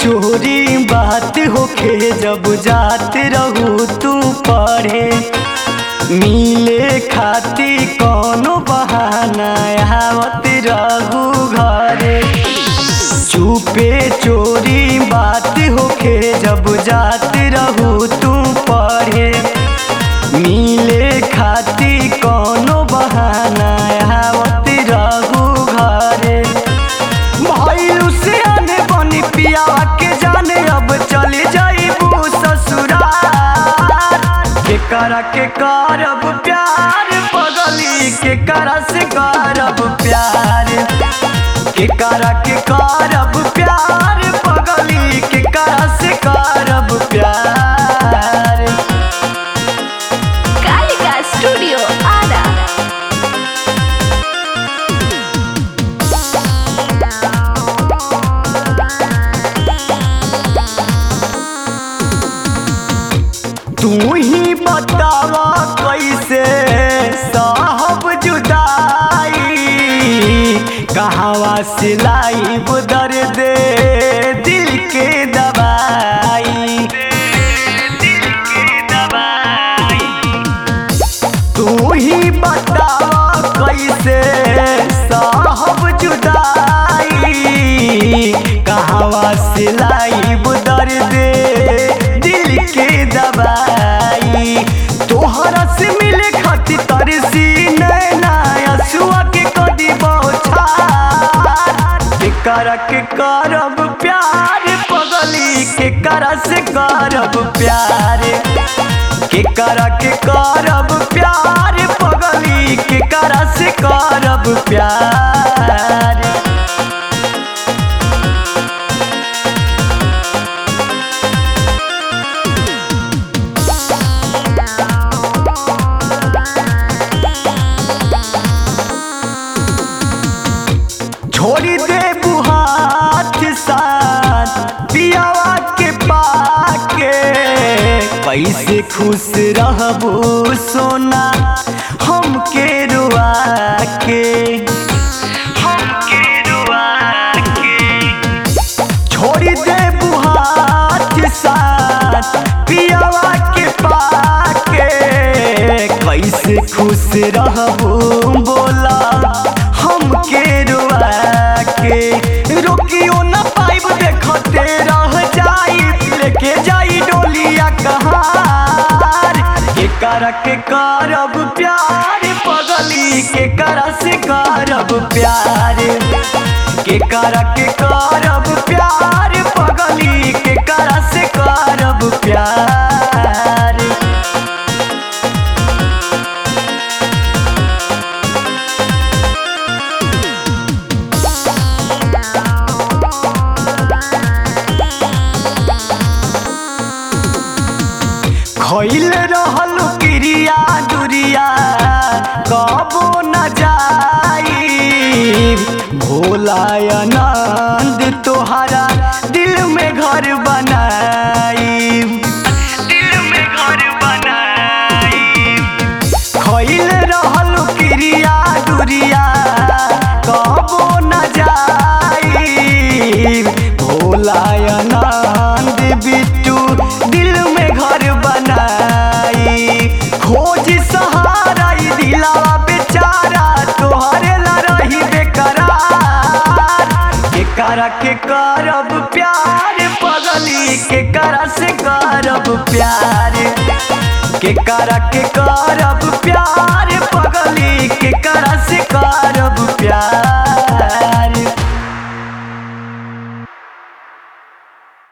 चोरी बात होखे जब जात रहू तू पढ़े मिले खाती कौनो बहाना आवत रहू घरे चुपे चोरी बात होखे जब जात रहू तू पढ़े मिले खाती कौनो बहाना आवत रहू घरे भइलू से आने बनी पियावा के जाने अब चले जाइबू ससुराल के करा के करब प्यार पगली के करा से करब प्यार के करा के करब प्यार पगली के करा से करब प्यार कालिका स्टूडियो आरा तू ही बतावा कैसे साहब जुदाई कहवा सिलाई दर्द दिल के दवाई तू ही बतावा कैसे साहब जुदाई कहवा सिलाई दर्द दिल के दवाई तोहरा से मिले खातिर तरसी नैना असुआ के कदी बौछार के कर के करब प्यार पगली के कर से करब प्यार के कर के करब प्यार पगली के कर से करब प्यार छोड़ी दे बुहात साथ पियावा के पाके कैसे खुश रहबू सोना हमके रुआ के हमके रुआ के छोड़ी दे बुहात साथ पियावा के पाके कैसे खुश रहबू बोला हमके रुआ के रोकियो न पाइब देखते रह जाई लेके जाई डोलिया कहार के कर के करब प्यार पगली के कर से करब प्यार के कर के करब प्यार पगली के कर से करब प्यार खइल रहल क्रिया दुरिया कबो न जाई भोला आनंद तोहरा दिल में घर बनाई दिल में घर बनाई खइल रहल क्रिया दुरिया कबो न जाई भोला आनंद बिट्टू दिल में घर बनाई खोज सहारा ई दिलावा बेचारा तोहरे ला रही बेकरार के करा के करब प्यार पगली के करा से करब प्यार के करा के करब प्यार पगली के करा से करब प्यार